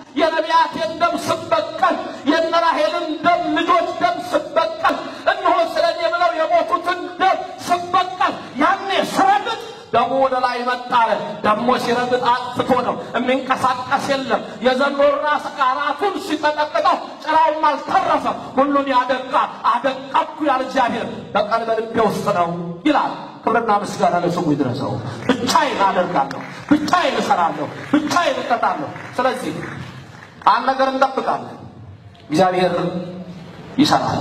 የነቢያቴን ደም ስበቀል የእነ ራሔልን ደም ልጆች ደም ስበቀል እነሆ ስለ እኔ ብለው የሞቱትን ደም ስበቀል ያኔ ስረግጥ ደሙ ወደ ላይ መጣለ። ደግሞ ሲረግጥ አጥፍቶ ነው የሚንቀሳቀስ የለም። የዘንዶ ራስ አናቱን ሲቀጠቅጠው ጭራውም አልተረፈም። ሁሉን ያደቃ አደቃኩ ያለ እግዚአብሔር በቀን በልቤ ውስጥ ነው ይላል። ክብርና ምስጋና ለስሙ ይድረሰው። ብቻዬን አደርጋለሁ፣ ብቻዬን እሰራለሁ፣ ብቻዬን እቀጣለሁ። ስለዚህ አንድ ነገር እንጠብቃለን፣ እግዚአብሔር ይሰራል።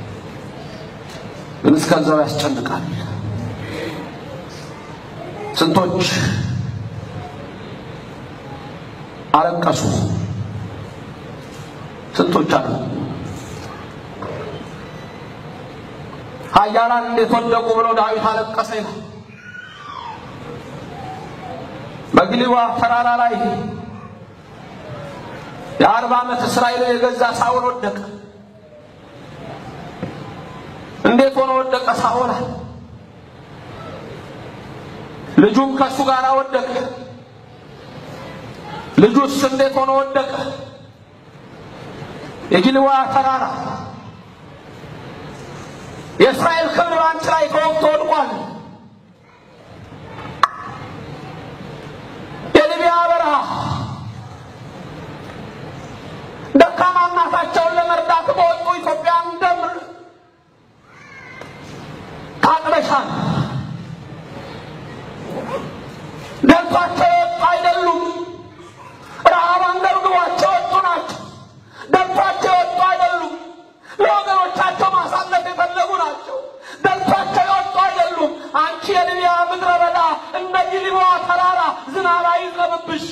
ግን እስከዛው ያስጨንቃል። ስንቶች አለቀሱ፣ ስንቶች አሉ። ኃያላን እንዴት ወደቁ ብሎ ዳዊት አለቀሰ ይላል። በግሊዋ ተራራ ላይ የአርባ ዓመት እስራኤልን የገዛ ሳኦል ወደቀ። እንዴት ሆኖ ወደቀ ሳኦል? ልጁም ከእሱ ጋር ወደቀ። ልጁስ እንዴት ሆኖ ወደቀ? የጊልዋ ተራራ የእስራኤል ክብር በአንቺ ላይ ተወግቶ ወድቋል። የሊቢያ በረሃ ደካማ እናታቸውን ለመርዳት በወጡ ኢትዮጵያን ደም ታጥበሻል። ደልቷቸው የወጡ አይደሉም። ረሃብ አንገብግቧቸው የወጡ ናቸው። ደልቷቸው የወጡ አይደሉም። ለወገኖቻቸው ማሳለፍ የፈለጉ ናቸው። ደልቷቸው የወጡ አይደሉም። አንቺ የሊቢያ ምድረ በዳ እንደ ጊልቦዓ ተራራ ዝናብ አይዝነብብሽ።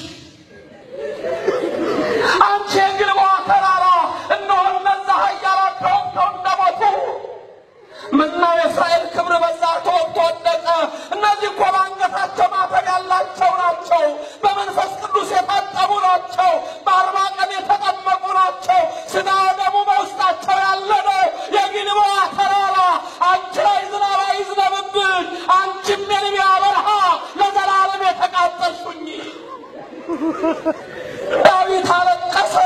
አንቺ የጊልቦዓ ተራራ እነሆ እነዛ ኃያላን ተወግተው እንደሞቱ ምነው የእስራኤል ክብር በዛ ተወግቶ ወደቀ። እነዚህ እኮ በአንገታቸው ማተብ ያላቸው ናቸው። በመንፈስ ቅዱስ የታጠቡ ናቸው። በአርባ ቀን የተጠመቁ ናቸው። ስጋ ደሙ በውስጣቸው ያለ ነው። የጊልቦዓ ተራራ አንቺ ላይ ዝናብ አይዝነብብሽ። አንቺም የሊቢያ በረሃ ለዘላለም የተቃጠልሽኝ። ዳዊት አለቀሰ።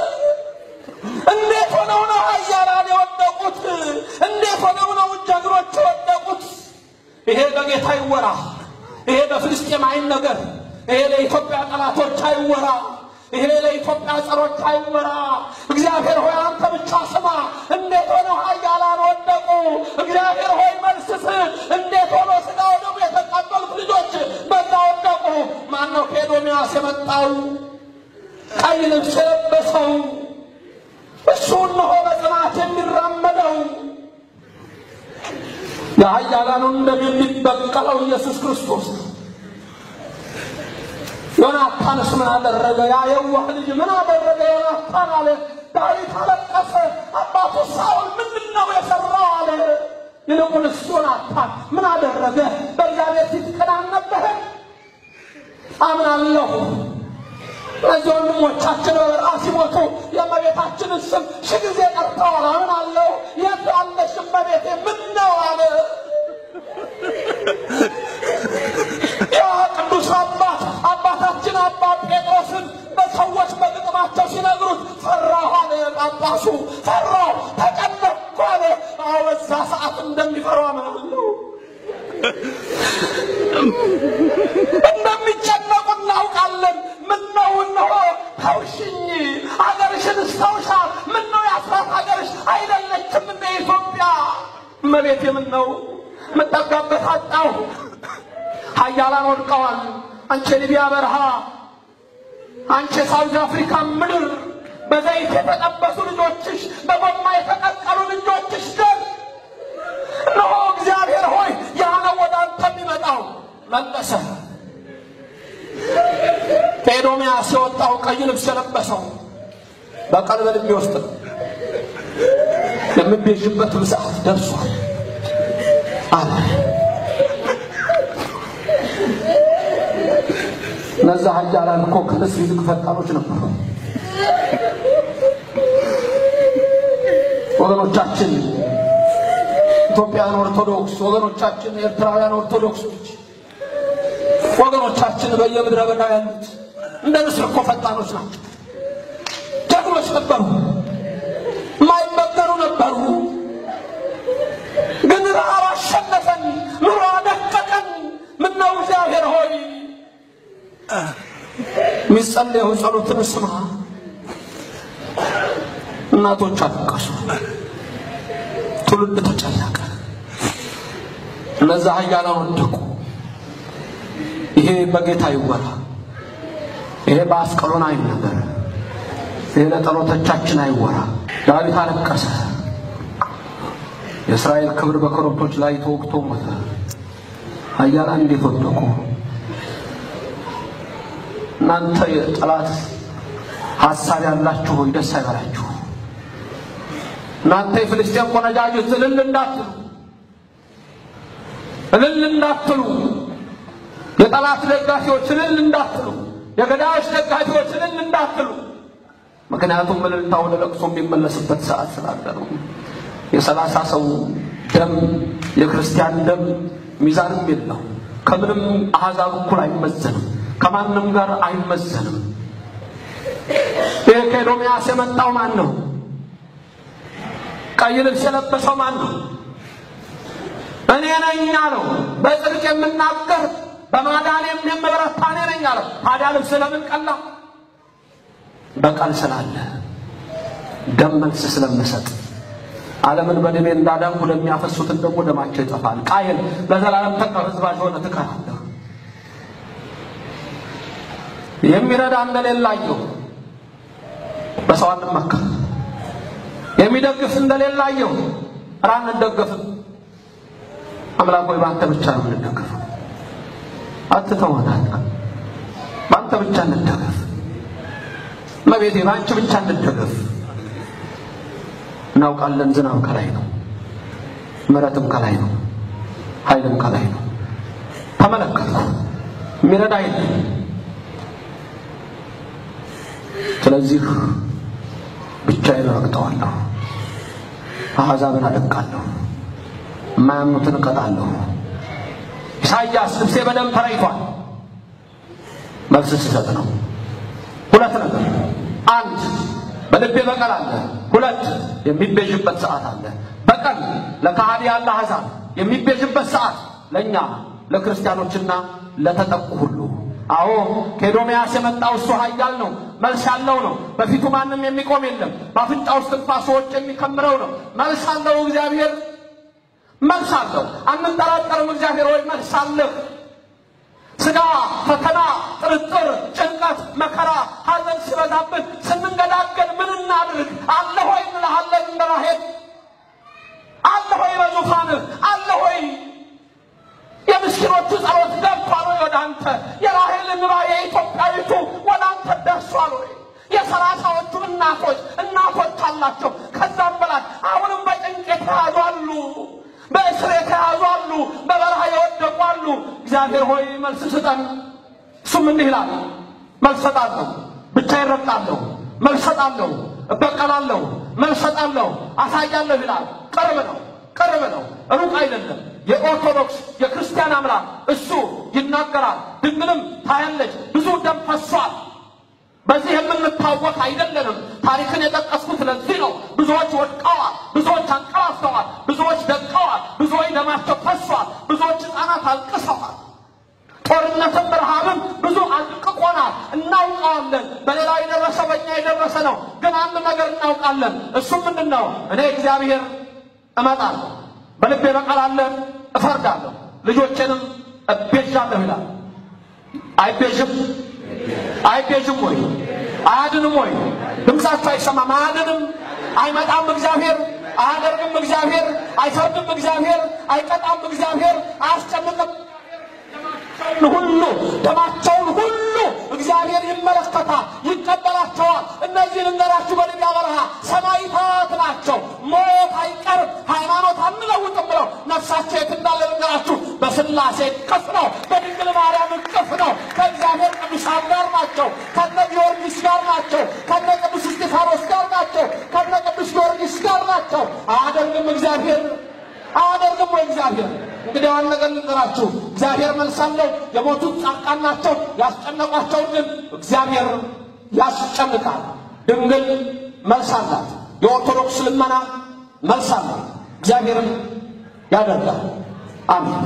እንዴት ሆነው ነው ኃያላን የወደቁት? እንዴት ሆነው ነው ጀግኖች የወደቁት? ይሄ በጌታ ይወራ። ይሄ በፍልስጤም አይነገር። ይሄ ለኢትዮጵያ ጠላቶች አይወራ። ይሄ ለኢትዮጵያ ጸሮች አይወራ። እግዚአብሔር ሆይ አንተ ብቻ ስማ። እንዴት ሆነው ኃያላን ወደቁ? እግዚአብሔር ሆይ መልስስ። እንዴት ሆኖ ስጋ ወደሙ የተቃጠሉት ልጆች በዛ ወደቁ? ማነው ከኤዶምያስ የመጣው ቀይ ልብስ የለበሰው እሱ እነሆ በጽናት የሚራመደው የኃያላኑን ደም የሚበቀለው ኢየሱስ ክርስቶስ ነው። ዮናታንስ ምን አደረገ? ያ የዋህ ልጅ ምን አደረገ? ዮናታን አለ። ዳዊት አለቀሰ። አባቱ ሳኦል ምንድን ነው የሰራው አለ። ይልቁንስ ዮናታን ምን አደረገ? በእግዚአብሔር ፊት ቅናን ነበረ። አምናለሁ እነዚህ ወንድሞቻችን በበረሃ ሲሞቱ የእመቤታችንን ስም ሺህ ጊዜ ጠርተዋል። አምናለሁ። የት ያለሽ እመቤቴ ምን ነው አለ። ያ ቅዱስ አባት አባታችን አባ ጴጥሮስን በሰዎች በግጥማቸው ሲነግሩት ፈራሁ አለ። ጳጳሱ ፈራሁ፣ ተጨነቅኩ አለ። አዎ በዛ ሰዓት እንደሚፈሩ አምናለሁ። እንደሚጨነቁ እናውቃለን። ምነው እነሆ ተውሽኝ፣ ሀገርሽን እስተውሻ። ምነው የአስራት ሀገርሽ አይደለችም እንደ ኢትዮጵያ? እመቤቴ ምነው የምጠጋበት አጣሁ። ኃያላን ወድቀዋል። አንቺ የሊቢያ በረሃ፣ አንቺ የሳውዝ አፍሪካ ምድር፣ በዘይት የተጠበሱ ልጆችሽ፣ በጎማ የተቀቀሉ ልጆችሽ ደም እነሆ እግዚአብሔር ሆይ ያ ነው ወደ አንተ የሚመጣው። መለሰ። ከኤዶምያስ የወጣው ቀይ ልብስ የለበሰው በቀን በልቤ ውስጥ ነው። የምቤዥበት ሰዓት ደርሷል አለ። እነዛ ኃያላን እኮ ከንስ ይልቅ ፈጣኖች ነበሩ። ወገኖቻችን ኢትዮጵያውያን ኦርቶዶክስ ወገኖቻችን፣ ኤርትራውያን ኦርቶዶክሶች ወገኖቻችን በየምድረ በዳ ያሉት እንደ ንስር እኮ ፈጣኖች ናቸው። ጀግኖች ነበሩ፣ የማይበገሩ ነበሩ። ግን ረሃብ አሸነፈን፣ ኑሮ አደቀቀን። ምነው እግዚአብሔር ሆይ የሚጸለየው ጸሎትን ስማ። እናቶች አለቀሱ፣ ትውልድ ተጨነቀ፣ እነዛ ኃያላን ወደቁ። ይሄ በጌታ ይወራ፣ ይሄ በአስቀሎና አይነገር፣ ይሄ ለጸሎቶቻችን አይወራ። ዳዊት አለቀሰ። የእስራኤል ክብር በኮረብቶች ላይ ተወግቶ ሞተ። ኃያላን እንዴት ወደቁ? እናንተ የጠላት ሐሳብ ያላችሁ ሆይ ደስ አይበላችሁ። እናንተ የፍልስጤም ቆነጃጅት እልል እንዳትሉ እልል እንዳትሉ፣ የጠላት ደጋፊዎች እልል እንዳትሉ፣ የገዳዮች ደጋፊዎች እልል እንዳትሉ። ምክንያቱም እልልታ ወደ ለቅሶ የሚመለስበት ሰዓት ስላለ ነው። የሰላሳ ሰው ደም የክርስቲያን ደም ሚዛንም የለው። ከምንም አሕዛብ እኩል አይመዘንም። ከማንም ጋር አይመዘንም። ይህ ከኤዶምያስ የመጣው ማን ነው? ቀይ ልብስ የለበሰው ማን ነው? እኔ ነኝ አለው። በጽድቅ የምናገር በማዳኔም የምበረታ እኔ ነኝ አለው። ታዲያ ልብስ ለምን ቀላ? በቀል ስላለ ደም መልስ ስለምሰጥ ዓለምን በደሜ እንዳዳንኩ ለሚያፈሱትን ደግሞ ደማቸው ይጠፋል። ቃየል ለዘላለም ተቀርዝባዥ ሆነ ትቀራለህ። የሚረዳ እንደሌላየው በሰው አንመካ። የሚደግፍ እንደሌላየው ራ አንደገፍም። አምላክ ሆይ በአንተ ብቻ ነው የምንደገፈው። አትተወናል። በአንተ ብቻ እንደገፍ። እመቤቴ በአንቺ ብቻ እንደገፍ። እናውቃለን ዝናብ ከላይ ነው፣ ምሕረትም ከላይ ነው፣ ኃይልም ከላይ ነው። ተመለከትኩ፣ የሚረዳ የለም። ስለዚህ ብቻዬን ረግጠዋለሁ፣ አሕዛብን አደቃለሁ፣ የማያምኑትን እቀጣለሁ። ኢሳይያስ ልብሴ በደም ተረይቷል። መልስ ስሰጥ ነው። ሁለት ነገር፣ አንድ በልቤ በቀል አለ። ሁለት የሚቤዥበት ሰዓት አለ። በቀል ለካሃዲ ያለ አሕዛብ የሚቤዥበት ሰዓት ለእኛ ለክርስቲያኖችና ለተጠቁ ሁሉ። አዎ ከኤዶምያስ የመጣው እሱ ኃያል ነው፣ መልስ ያለው ነው። በፊቱ ማንም የሚቆም የለም። በአፍንጫ ውስጥ ትንፋሶች የሚከምረው ነው። መልስ አለው እግዚአብሔር፣ መልስ አለው። አንጠራጠርም። እግዚአብሔር ወይ መልስ አለህ። ስጋ ፈተና፣ ጥርጥር፣ ጭንቀት፣ መከራ፣ ሐዘን ሲበዛብን ስንንገዳገድ ምን እናድርግ? አለ ሆይ እንልሃለን። እንደ ራሔል አለ ሆይ በዙፋንህ አለ ሆይ የምስኪኖቹ ጸሎት ገብቷል ወይ ወደ አንተ? የራሔል እንባ የኢትዮጵያዊቱ ወደ አንተ ደርሷል ወይ? የሰላሳዎቹ እናቶች እናቶች አላቸው። ከዛም በላይ አሁንም በጭንቅ የተያዙ አሉ። በእስር የተያዙ አሉ። በበረሃ የወደቁ አሉ። እግዚአብሔር ሆይ መልስ ስጠን። እሱም እንዲህ ይላል፣ መልስ ሰጣለሁ፣ ብቻዬን እረግጣለሁ፣ መልስ ሰጣለሁ፣ እበቀላለሁ፣ መልስ ሰጣለሁ፣ አሳያለሁ ይላል። ቅርብ ነው፣ ቅርብ ነው፣ ሩቅ አይደለም። የኦርቶዶክስ የክርስቲያን አምላክ እሱ ይናገራል። ድንግልም ታያለች። ብዙ ደም ፈሷል። በዚህ የምንታወቅ አይደለንም። ታሪክን የጠቀስኩት ለዚህ ነው። ብዙዎች ወድቀዋል፣ ብዙዎች አንቀላፍተዋል፣ ብዙዎች ደቀዋል፣ ብዙዎች ደማቸው ፈሷል፣ ብዙዎች ሕፃናት አልቅሰዋል። ጦርነትም ረሃብም ብዙ አድቅቆናል። እናውቀዋለን። በሌላው የደረሰ በእኛ የደረሰ ነው። ግን አንድ ነገር እናውቃለን። እሱም ምንድን ነው? እኔ እግዚአብሔር እመጣለሁ፣ በልቤ በቀል አለ፣ እፈርዳለሁ፣ ልጆቼንም እቤዣለሁ ይላል። አይቤዥም አይቤዥም ወይ? አያድንም ወይ? ድምፃቸው አይሰማም። አያድንም፣ አይመጣም እግዚአብሔር፣ አያደርግም እግዚአብሔር፣ አይፈርድም እግዚአብሔር፣ አይቀጣም እግዚአብሔር፣ አያስጨንቅም ሁሉ ደማቸውን ሁሉ እግዚአብሔር ይመለከታል፣ ይቀበላቸዋል። እነዚህ ልንገራችሁ በልያ በረሃ ሰማዕታት ናቸው። ሞት አይቀርም፣ ሃይማኖት አንለውጥም ብለው ነፍሳቸው የት እንዳለ ልንገራችሁ። በስላሴ እቅፍ ነው፣ በድንግል ማርያም እቅፍ ነው። ከእግዚአብሔር ቅዱሳን ጋር ናቸው። ከነ ጊዮርጊስ ጋር ናቸው። ከነ ቅዱስ እስጢፋኖስ ጋር ናቸው። ከነ ቅዱስ ጊዮርጊስ ጋር ናቸው። አያደርግም እግዚአብሔር አያደርግም ወይ እግዚአብሔር? እንግዲህ ዋን ነገር ልንገራችሁ፣ እግዚአብሔር መልስ አለው። የሞቱት ጻድቃን ናቸው። ያስጨነቋቸውን ግን እግዚአብሔር ያስጨንቃል። ድንግል መልስ አላት። የኦርቶዶክስ ልመና መልስ አላት። እግዚአብሔርም ያደርጋል። አሜን።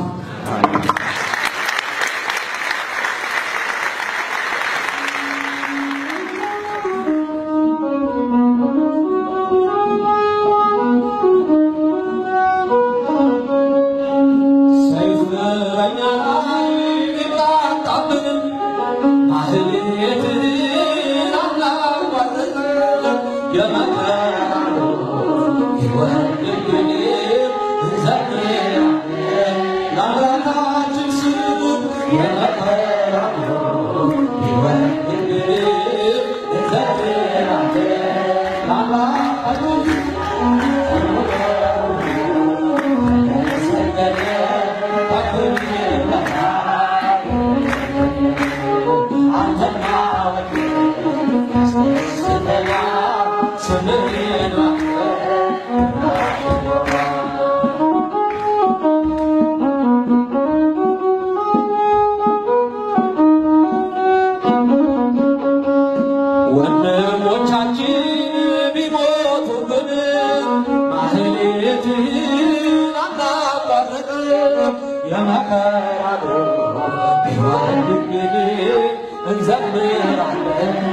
ሰይፍ በእኛ ላይ ቢቃጣብንም ማህሌትን አናቋርጥም። የመከራን ይወርድብን እንዘምራለን ለአምላካችን ስም። የመከራን ይወርድብን እንዘምራለን ለአምላካችን ወንድሞቻችን ቢሞቱብን ማህሌትህን አናቋርጥም። የመከራ ቢወርድብን እንዘምራለን